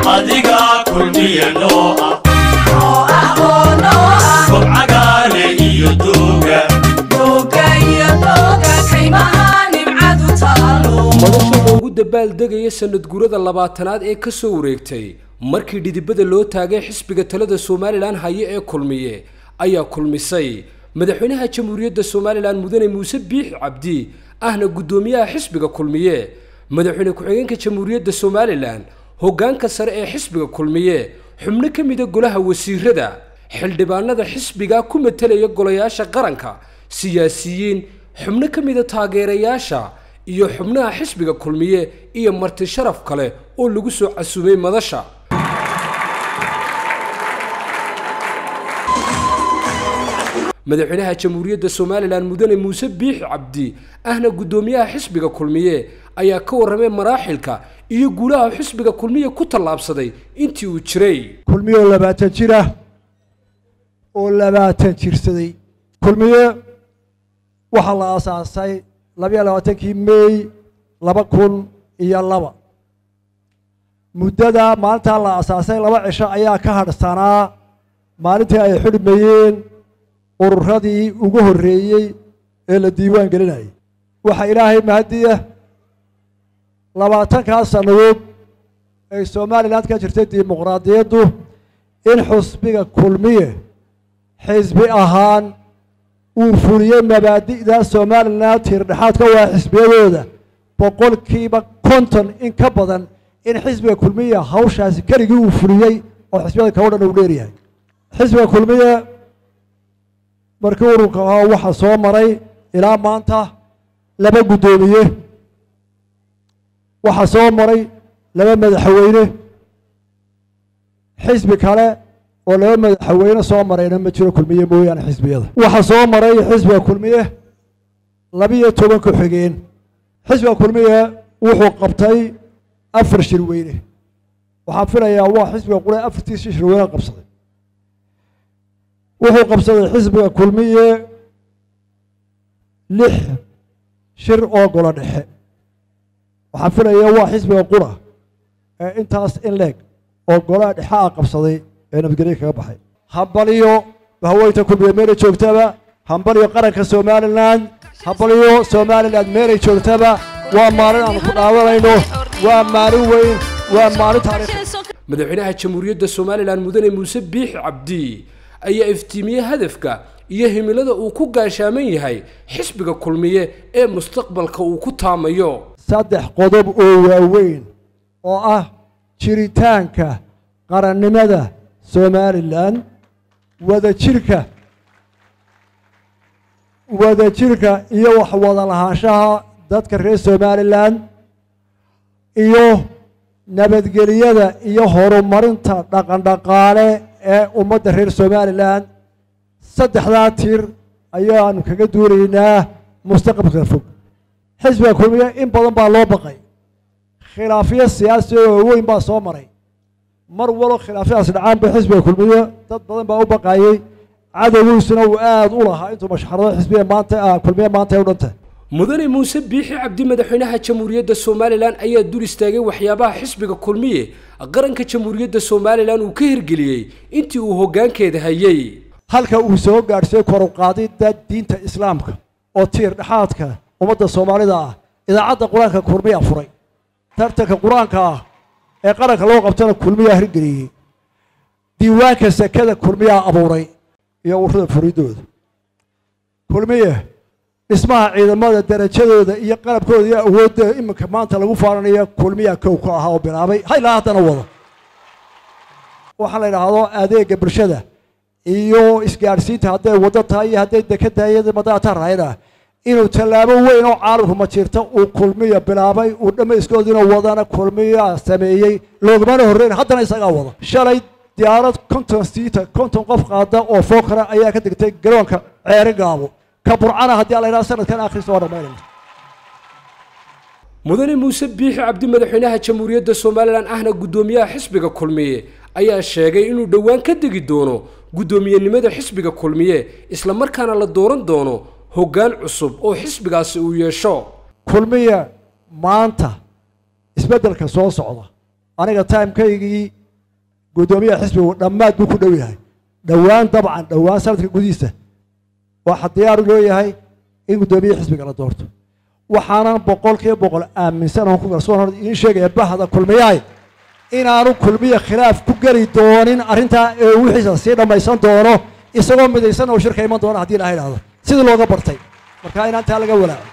adiga kulmiye noo ah kobcagaale iyo dooga madasha loogu dabaaldegaya sanad gurada labaatanaad ee ka soo wareegtay markii dhidibada loo taagay xisbiga talada somalilan haye ee kulmiye ayaa kulmisay madaxweynaha jamhuuriyadda somalilan mudane muuse biixi cabdi ahna guddoomiyaha xisbiga kulmiye madaxweyne ku-xigeenka jamhuuriyadda somalilan hoggaanka sare ee xisbiga kulmiye xubno ka mida golaha wasiirada xildhibaanada xisbiga ku matelaya golayaasha qaranka siyaasiyiin xubno ka mida taageerayaasha iyo xubnaha xisbiga kulmiye iyo marti sharaf kale oo lagu soo casuumay madasha madaxweynaha jamhuuriyadda somalilan mudane muuse biixi cabdi ahna guddoomiyaha xisbiga kulmiye ayaa ka warramay maraaxilka iyo guulaha xisbiga kulmiye ku tallaabsaday intii uu jiray kulmiye oo labaatan jir ah oo labaatan jirsaday kulmiye waxaa la aasaasay labayo labaatankii meey laba kun iyo laba muddada maalintaa la aasaasay laba cisho ayaa ka hadhsanaa maalintii ay xidhmayeen ururadii ugu horreeyey ee la diiwaan gelinayay waxaa ilaahay mahadiya labaatankaas sannadood ay somalilan ka jirtay dimuqraadiyaddu in xusbiga kulmiye xisbi ahaan uu fuliyey mabaadi'da somalilan tiirdhexaadka waa xisbiyadooda boqolkiiba konton in ka badan in xisbiga kulmiye hawshaasi keligii uu fuliyey oo xisbiyada kao dhan uu dheeryahay xisbiga kulmiye markii ururka ahaa waxaa soo maray ilaa maanta laba guddoomiye waxaa soo maray laba madaxweyne xisbi kale oo laba madaxweyne soo marayna ma jiro kulmiye mooyaane xisbiyada waxaa soo maray xisbiga kulmiye labiyo toban ku-xigeen xisbiga kulmiye wuxuu qabtay afar shirweyne waxaan filayaa waa xisbiga qule afartiisi shirweyne qabsaday wuxuu qabsaday xisbiga kulmiye lix shir oo golo dhexe waxaan filaya waa xisbiga qura ee intaas in leeg oo golaha dhexe a qabsaday ee nabadgelyo kaga baxay hambaliyo haweynta kulmiye meelay joogtaba hambaliyo qaranka somalilan hambaliyo somalilan meelay joogtaba waa maalin aan ku dhaawanayno waa maalin weyn waa maalin taariikh madaxweynaha jamhuuriyadda somalilan mudane muuse biixi cabdi ayaa iftiimiyey hadafka iyo himilada uu ku gaashaaman yahay xisbiga kulmiye ee mustaqbalka uu ku taamayo saddex qodob oo waaweyn oo ah jiritaanka qarannimada somalilan wadajirka wadajirka iyo wax wada lahaanshaha dadka reer somalilan iyo nabadgeliyada iyo horumarinta dhaqandhaqaale ee ummadda reer somalilan saddexdaa tir ayaanu kaga duunaynaa mustaqbalka fog xisbiga kulmiye in badan baa loo baqay khilaafyo siyaasi oo weyn baa soo maray mar walo khilaafyadaas dhacaanba xisbiga kulmiye dad badan baa u baqayey cadowgiisuna uu aada u lahaa intuu mashxarado xisbiga maanta kulmiye maanta ay u dhantay mudane muuse biixi cabdi madaxweynaha jamhuuriyadda somalilan ayaa dul istaagay waxyaabaha xisbiga kulmiye qaranka jamhuuriyadda somalilan uu ka hirgeliyey intii uu hoggaankeeda hayey halka uu soo gaadhsiiyey koruqaadidda diinta islaamka oo tiir dhexaadka ummadda soomaalida ah idaacadda qur-aanka kulmiyaa furay tartanka qur-aanka ah ee qaranka loo qabtana kulmiyaa hirgeliyey diiwaanka sekada kulmiyaa abuuray iyo ururada furidooda kulmiye dhismaha ciidamada darajadooda iyo qalabkooda iyo awoodda iminka maanta lagu faananayo kulmiyaa kow ka ahaa oo bilaabay haylaa haddana wada waxaa la idhaahdo adeega bulshada iyo isgaadhsiinta hadday waddo tahay iyo hadday deked tahay iyo madaata rahayna inuu tallaabo weyn oo caalamku ma jirta uu kulmiya bilaabay uu dhammayskoodiina wadana kulmiya sameeyey loogumana horreyn haddana isagaa wada shalay diyaarad konton siita konton qof qaada oo fookara ayaa ka degtay garoonka ceeri gaabo ka burcana haddii alla yidhaha sanadkan akhriisa waa dhammaynayna mudane muuse biixi cabdi madaxweynaha jamhuuriyadda somalilan ahna guddoomiyaha xisbiga kulmiye ayaa sheegay inuu dhowaan ka degi doono guddoomiyenimada xisbiga kulmiye isla markaana la dooran doono hoggaan cusub oo xisbigaasi uu yeesho kulmiya maanta isbeddelka soo socda aniga timekaygii guddoomiyaha xisbigu dhammaad buu ku dhow yahay dhowaan dabcan dhowaan sanadka gudihiisa waxaa diyaaru loo yahay in guddoomiyaha xisbiga la doorto waxaanan boqolkiiba boqol aaminsan oon ku kalsoon hor idiin sheegaya bahda kulmiyahay inaanu kulmiya khilaaf ku geli doonin arrintaa ee wixiisa sii dhammaysan doono isagoo midaysan oo shirka iman doona haddii ilaha idhahdo sidii looga bartay marka inaan taa laga walaaco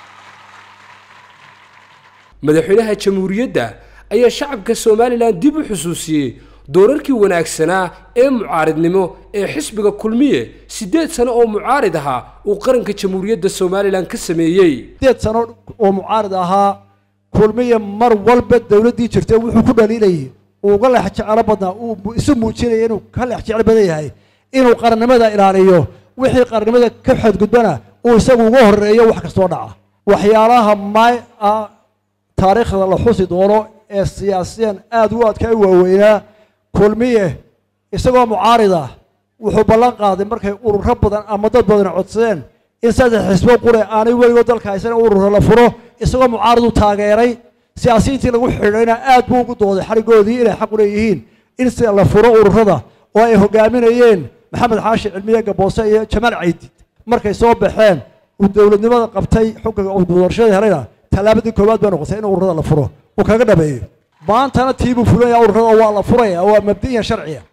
madaxweynaha jamhuuriyadda ayaa shacabka somalilan dib u xusuusiyey doorarkii wanaagsanaa ee mucaaridnimo ee xisbiga kulmiye siddeed sano oo mucaarid ahaa uu qaranka jamhuuriyadda somalilan ka sameeyey sideed sano oo mucaarid ahaa kulmiya mar walba dowladdii jirtay wuxuu ku dhaliilayay uu uga leex jecelo badnaa uu isu muujinaya inuu ka leex jecel badan yahay inuu qarannimada ilaaliyo wixii qarannimada ka xadgudbana uu isagu uga horeeyo wax kastoo dhaca waxyaalaha may ah taariikhda la xusi doono ee siyaasiyan aada u adkaa u waaweynaa kulmiye isagoo mucaarid ah wuxuu ballan qaaday markay ururo badan ama dad badan codsadeen in saddex xisbo qure aanay weligood dalka haysan ururo la furo isagoo mucaarid u taageeray siyaasiyiintii lagu xidhayna aad buu ugu dooday xarigoodii inay xaq u leeyihiin in si la furo ururada oo ay hogaaminayeen maxamed xaashi cilmiye gaboose iyo jamaal caydid markay soo baxeen uu dowladnimada qabtay xukunka uu doorashada helayna tallaabadii koowaad baa noqotay in ururada la furo uu kaga dhameeyo maantana tiibuu fulinaya ururada waa la furaya waa mabdiyan sharciya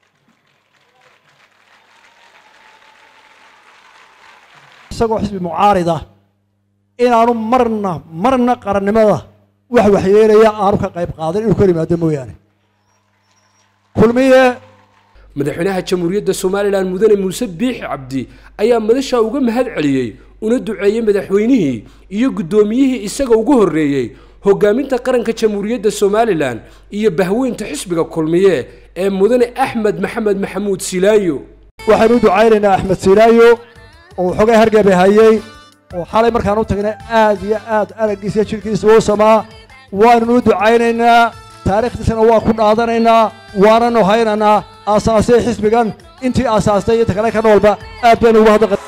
isagoo xisbi mucaarida inaanu marna marna qarannimada wax waxyeelaya aanu ka qayb qaadan inuu ka yimaado mooyaane kulmiye madaxweynaha jamhuuriyadda somalilan mudane muuse biixi cabdi ayaa madashaa uga mahad celiyey una duceeyey madaxweynihii iyo guddoomiyihii isaga ugu horreeyey hogaaminta qaranka jamhuuriyadda somalilan iyo bahweynta xisbiga kulmiye ee mudane axmed maxamed maxamuud silaayo waxaynu u ducaynaynaa axmed silaayo oo xogay hargebe hayey oo xalay markaan u tagnay aad iyo aad araggiisa iyo jirkiisa u samaa waannu u ducaynaynaa taariikhdiisana waa ku dhaadanaynaa waananu haynaynaa aasaasay xisbigan intii aasaastay iyo inta kale ka noolba aad baynu ugu hadda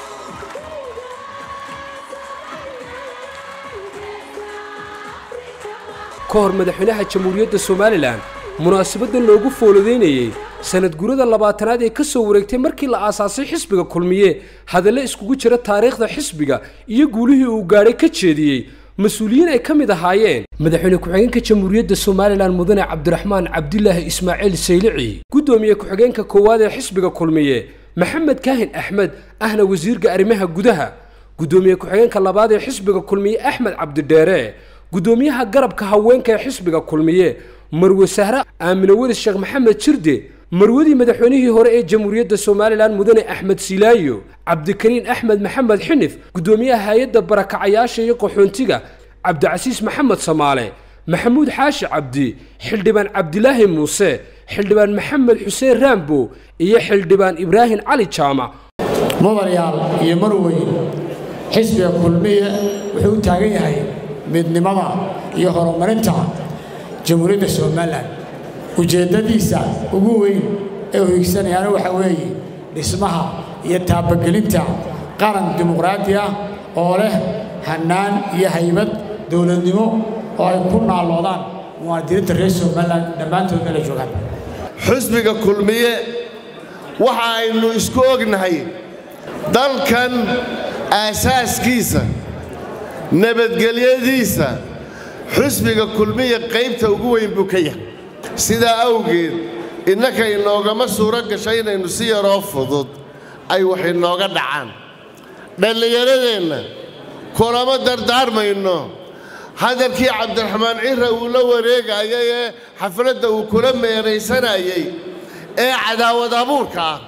ka hor madaxweynaha jamhuuriyadda somalilan munaasabadan loogu foolodeynayey sanad gurada labaatanaad ee ka soo wareegtay markii la aasaasay xisbiga kulmiye hadalle iskugu jira taariikhda xisbiga iyo guulihii uu gaadhay ka jeediyey mas-uuliyiin ay ka mid ahaayeen madaxweyne ku-xigeenka jamhuuriyadda somalilan mudane cabdiraxmaan cabdilaahi ismaaciil saylici guddoomiye ku-xigeenka koowaad ee xisbiga kulmiye maxamed kaahin axmed ahna wasiirka arrimaha gudaha guddoomiye ku-xigeenka labaad ee xisbiga kulmiye axmed cabdidheere guddoomiyaha garabka haweenka ee xisbiga kulmiye marwe sahre aamine welis sheekh maxamed jirde marwadii madaxweynihii hore ee jamhuuriyadda somalilan mudane axmed silaayo cabdikariin axmed maxamed xinif guddoomiyaha hay-adda barakacayaasha iyo qaxoontiga cabdicasiis maxamed samaale maxamuud xaashi cabdi xildhibaan cabdilaahi muuse xildhibaan maxamed xuseen raambo iyo xildhibaan ibraahim cali jaamac mudanayaal iyo marweyn xisbiga kulmiye wuxuu u taagan yahay midnimada iyo horumarinta jamhuuriyadda somalilan ujeeddadiisa ugu weyn ee uu higsanayaana waxaa weeye dhismaha iyo taabagelinta qaran dimuqraadi ah oo leh hannaan iyo haybad dowladnimo oo ay ku naalloodaan muwaadiniinta reer somalilan dhammaantood meela joogaan xusbiga kulmiye waxa aynu isku ognahay dalkan aasaaskiisa nabadgelyadiisa xusbiga kulmiya qaybta ugu weyn buu ka yahay sidaa awgeed innaka inoogama suuro gasho inaynu si yaroo fudud ay wax inooga dhacaan dhallinyaradeenna kulama dardaarmayno hadalkii cabdiraxmaan cira uu la wareegayay ee xafladda uu kula meeraysanayay ee cadaawad abuurka ah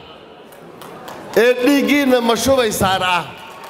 ee dhiiggiinna mashubaysaan ah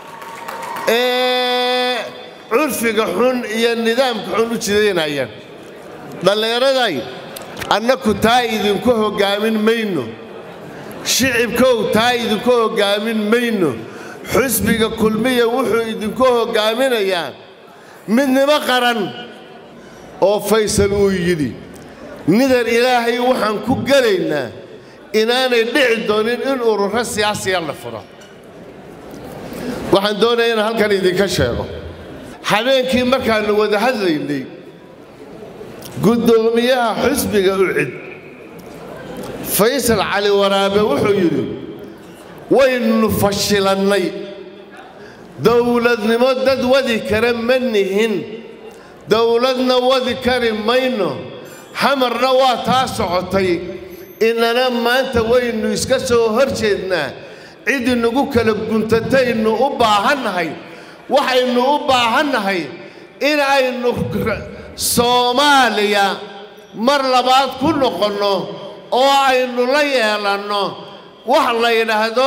ee curfiga xun iyo nidaamka xun u jidaynaya dhallinyaraday annaku taa idinku hoggaamin mayno shicibkow taa idinku hoggaamin mayno xusbiga kulmiya wuxuu idinku hoggaaminayaa midnimo qaran oo faysal uu yidhi nidan ilaahay waxaan ku gelaynaa inaanay dhici doonin in ururo siyaasiya la furo waxaan doonaya inaan halkan idinka sheego habeenkii markaannu wada hadlaynay guddoomiyaha xusbiga ucid faysal cali waraabe wuxuu yidhi waynu fashilannay dowladnimo dad wadi kara ma nihin dowladna wadi kari mayno xamarna waa taa socotay inana maanta waynu iska soo hor jeednaa cid inagu kala guntataynu u baahannahay waxaynu u baahannahay in aynu soomaaliya mar labaad ku noqonno oo aynu la yeelanno wax la yidhaahdo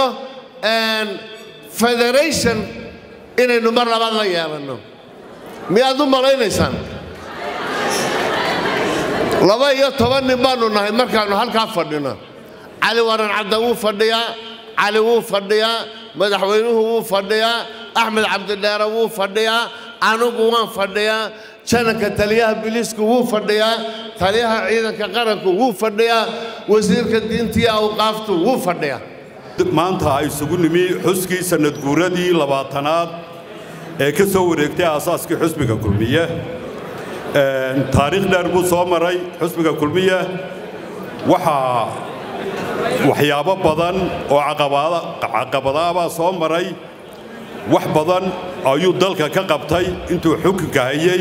federation inaynu mar labaad la yeelanno miyaad u malaynaysaan laba iyo toban nin baannu nahay markaannu halkaa fadhino cali waran cadda wuu fadhiyaa cali wuu fadhiyaa madaxweynuhu wuu fadhiyaa axmed cabdidheere wuu fadhiyaa anugu waan fadhiyaa jananka taliyaha biliisku wuu fadhiyaa taliyaha ciidanka qaranku wuu fadhiyaa wasiirka diintiiyo awqaaftu wuu fadhiyaa maanta ay isugu nimi xuskii sannadguuradii labaatanaad ee ka soo wareegtay aasaaskii xusbiga kulmiye taariikh dheer buu soo maray xusbiga kulmiye waxaa waxyaabo badan oo caqabadaabaa soo maray wax badan ayuu dalka ka qabtay intuu xukunka hayey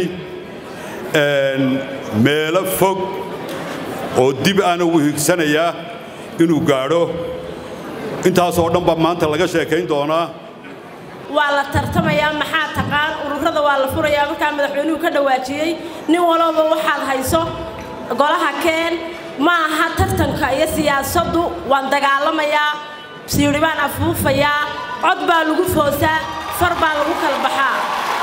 meelo fog oo dib ana u higsanayaa inuu gaadho intaasoo dhan baa maanta laga sheekayn doonaa waa la tartamayaa maxaa taqaan ururada waa la furayaa markaa madaxweynuhu ka dhawaajiyey nin walooba waxaad hayso golaha keen ma aha tartanka iyo siyaasaddu waan dagaalamayaa siidhi baan afuufayaa cod baa lagu foosaa far baa lagu kala baxaa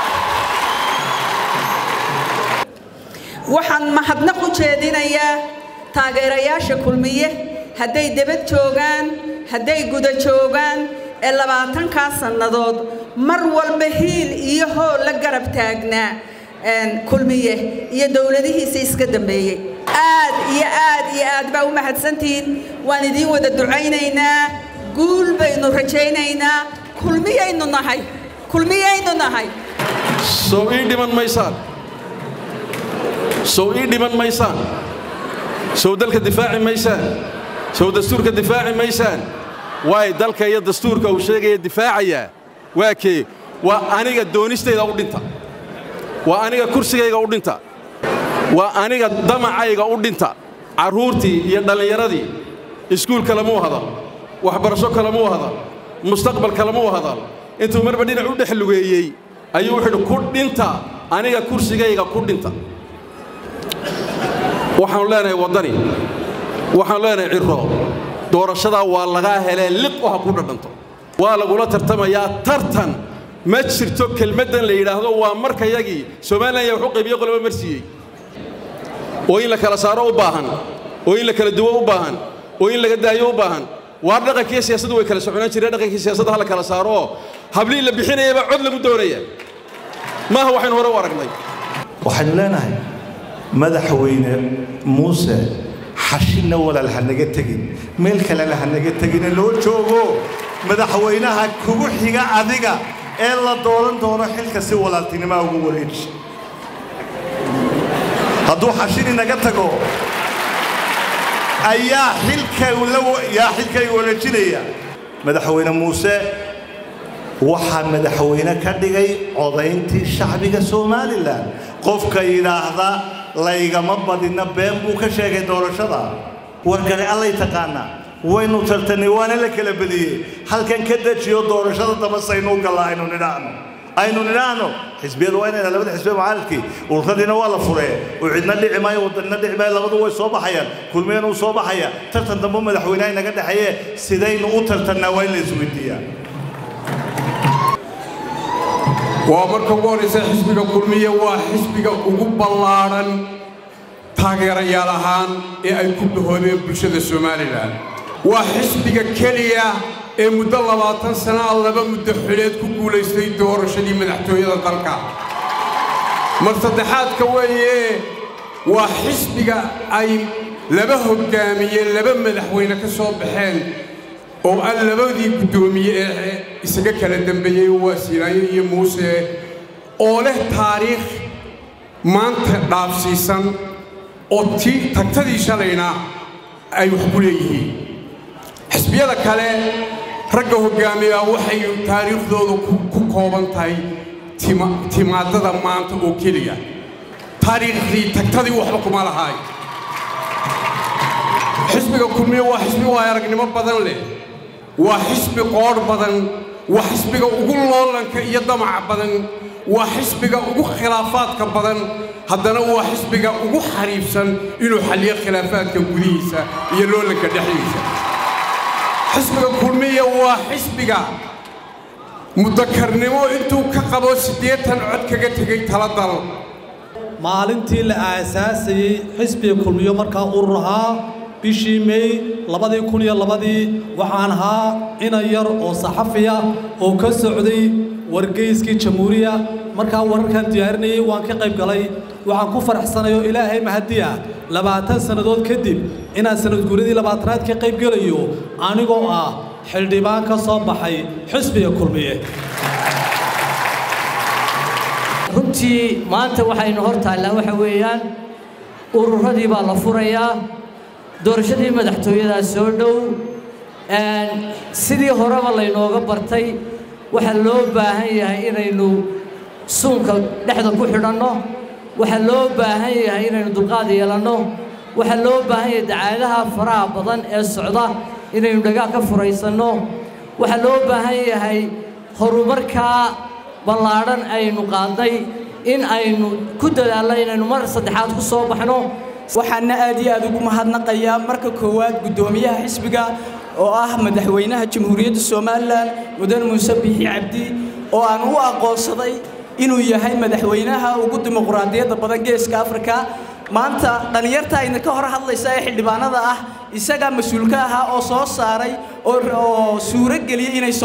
waxaan mahadnaq u jeedinayaa taageerayaasha kulmiye hadday debad joogaan hadday guda joogaan ee labaatankaa sannadood mar walba hiil iyo hool la garab taagnaa kulmiye iyo dowladihiisa iska dambeeyey aad iyo aad iyo aad baa u mahadsantihiin waan idiin wada ducaynaynaa guul baynu rajaynaynaa kulmiyaynu nahay kulmiyaynu nahay sow ii dhiman maysaan sow ii dhiman maysaan sow dalka difaaci maysaan sow dastuurka difaaci maysaan waay dalka iyo dastuurka uu sheegaya difaacayaa waa kee waa aniga doonistayda u dhinta waa aniga kursigayga u dhinta waa aniga damacayga u dhinta carruurtii iyo dhallinyaradii iskuul kalemuu hadal waxbarasho kalemuu hadal mustaqbal kalemuu hadal intuu marba dhinac u dhex lugeeyey ayuu wuxuu idhi ku dhinta aniga kursigayga ku dhinta waxaannu leenahay waddani waxaannu leenahay cirro doorashadaa waa lagaa helee liq oo ha ku dhadhanto waa lagula tartamayaa tartan ma jirto kelmaddan la yidhaahdo waa markayagii somalilan yaa wax u qaybiye qoloba marsiiyey oo in la kala saaro u baahan oo in la kala duwo u baahan oo in laga daayo u baahan waa dhaqankiiyo siyaasaddu way kala soconaan jireen dhaqankii siyaasadda ha la kala saaro oo hablihii la bixinayabaa cod lagu doonaya maaha waxaynu hore u aragnay waxaynu leenahay madaxweyne muuse xashinna walaal ha naga tegin meel kalena ha naga tegine loo joogo madaxweynaha kugu xiga adiga ee la dooran doono xilka si walaaltinimaa ugu wareeji hadduu xashini naga tago ayaa xilkayaa xilkay wareejinaya madaxweyne muuse waxaa madaxweyne ka dhigay codayntii shacbiga somalilan qofka yidhaahda laygama badina been buu ka sheegay doorashada wargale allay taqaanaa waynu tartanay waana la kala badiyey halkan ka dejiyo doorashada daba saynuu galla aynu nidhaahno aynu nidhaahno xisbiyadu waa inayna labada xisbiya mucaaradkii ururadiina waa la furee oo cidna dhici maayo wadanina dhici maayo labadu way soo baxayaan kulmiyana uu soo baxaya tartan dambe madaxweynaha inaga dhexeeye sidaynu u tartannaa waa in la isweydiiyaa waa marka ugu horraysa xisbiga kulmiye waa xisbiga ugu ballaadhan taageerayaal ahaan ee ay ku dhahoobeen bulshada somalilan waa xisbiga keliya ee muddo labaatan sanaa laba muddo xuleed ku guulaystay doorashadii madaxtooyada dalka mar saddexaadka weeye waa xisbiga ay laba hoggaamiye laba madaxweyne ka soo baxeen oo aan labadii guddoomiye ee isaga kala dambeeyey waa siilaayo iyo muuse oo leh taariikh maanta dhaafsiisan oo tii tagtadii shalayna ay wax ku leeyihiin xisbiyada kale ragga hoggaamiya waxay taariikhdoodu ku kooban tahay timaadada maanta oo keliya taariikhdii tagtadii waxba kuma lahaay xisbiga kulmiye waa xisbi waay aragnimo badan leh waa xisbi qoodh badan waa xisbiga ugu loolanka iyo damaca badan waa xisbiga ugu khilaafaadka badan haddana waa xisbiga ugu xariifsan inuu xalliyo khilaafaadka gudihiisa iyo loolanka dhexdiisa xisbiga kulmiya waa xisbiga mudakarnimo intuu ka qabo siddeetan cod kaga tegay taladal maalintii la aasaasayey xisbiga kulmiyo markaa urur ahaa bishii mey labadii kun iyo labadii waxaan ahaa inan yar oo saxafiya oo ka socday wargeyskii jamhuuriya markaa wararkan diyaarinayay waan ka qayb galay waxaan ku faraxsanayo ilaahay mahadiya labaatan sannadood kadib inaan sanadguuradii labaatanaad ka qayb gelayo anigoo ah xildhibaan ka soo baxay xisbiga kulmiye runtii maanta waxaynu hor taallaa waxa weeyaan ururadii baa la furayaa doorashadii madaxtooyadaa soo dhow sidii horeba laynooga bartay waxaa loo baahan yahay inaynu suunka dhexda ku xidhanno waxaa loo baahan yahay inaynu dulqaad yeelanno waxaa loo baahan yahay dacaadaha faraha badan ee socda inaynu dhagaa ka furaysanno waxaa loo baahan yahay horumarkaa ballaadhan aynu qaadnay in aynu ku dadaalno inaynu mar saddexaad ku soo baxno waxaana aad iyo aad ugu mahadnaqayaa marka koowaad guddoomiyaha xisbiga oo ah madaxweynaha jamhuuriyadda somalilan mudan muuse biixi cabdi oo aan u aqoonsaday inuu yahay madaxweynaha ugu dimuqraadiyadda badan geeska afrika maanta dhallinyarta idinka hor hadlaysa ee xildhibaanada ah isagaa mas-uulka ahaa oo soo saaray oo suuro geliyey inay